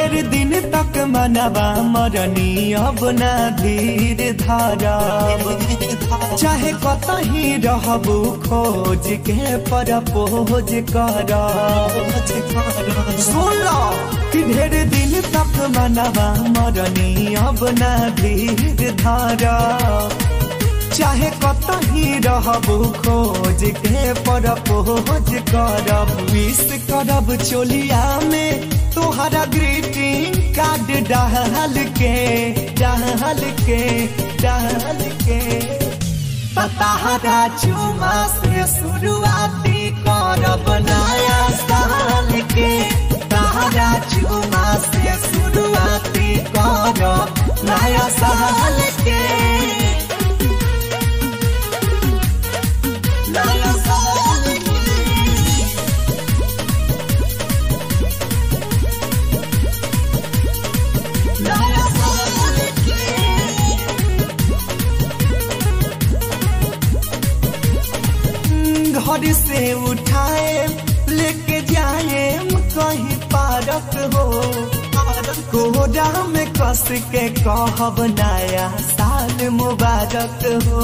ढेर दिन तक मनवा मरनी अब ना धीर धारब चाहे कतही रहबू खोज के पर पोज करब सुन लो कि ढेर दिन तक मनवा मरनी अब ना धीर धारब चाहे कतही रहबू खोज के पर पोज करब विश करब चोलिया में तोहरा ग्रीटिंग कार्ड डाल के डाल के डाल के पताहरा चुमा से शुरुआती करब नया साल के ताहरा चुमा से शुरुआती करब नया साल के नया साल के नया साल के घर से उठाए लेके जाए कहीं पारक हो कोहरा में कस के कहब नया साल मुबारक हो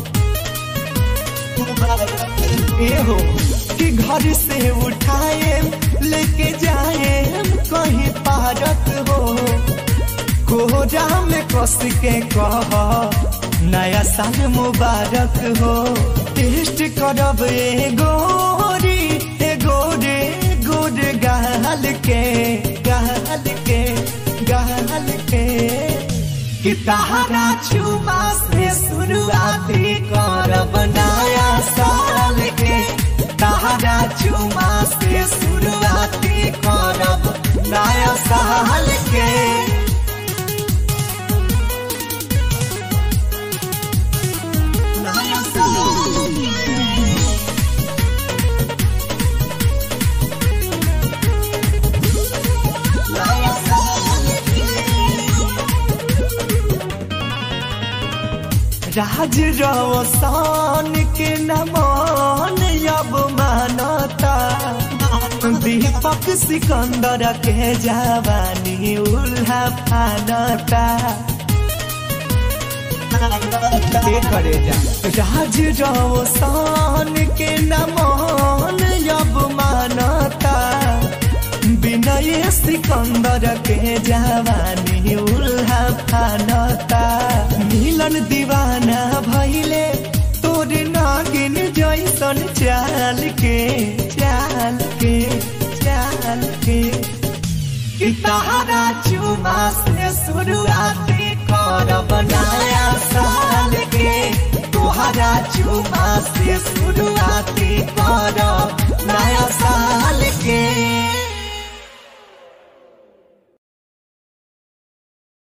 ए हो कि घर से उठाए लेके जाए कहीं पारक हो कोहरा में कस के कह नया साल मुबारक हो टेस्ट करब ए गोरी ए गोरे गोर गाल के गाल के गाल के कि तारा छुमा से शुरुआती करब नया साल के तारा छुमा से शुरुआती करब नया साल के नया साल के नया साल के राज रवसान के नमान अब मानता दीपक सिकंदर के जवानी उल्हा फानता के करे जा राज रवसान के नमान अब मानता विनय सिकंदर के जवानी उल्हा फानता मिलन दीवाना भैले तोर नागिन जैसन चाल के चाल के चाल के कि तारा चुमा से शुरुआती करब नया साल के तोहरा चुमा से शुरुआती करब नया साल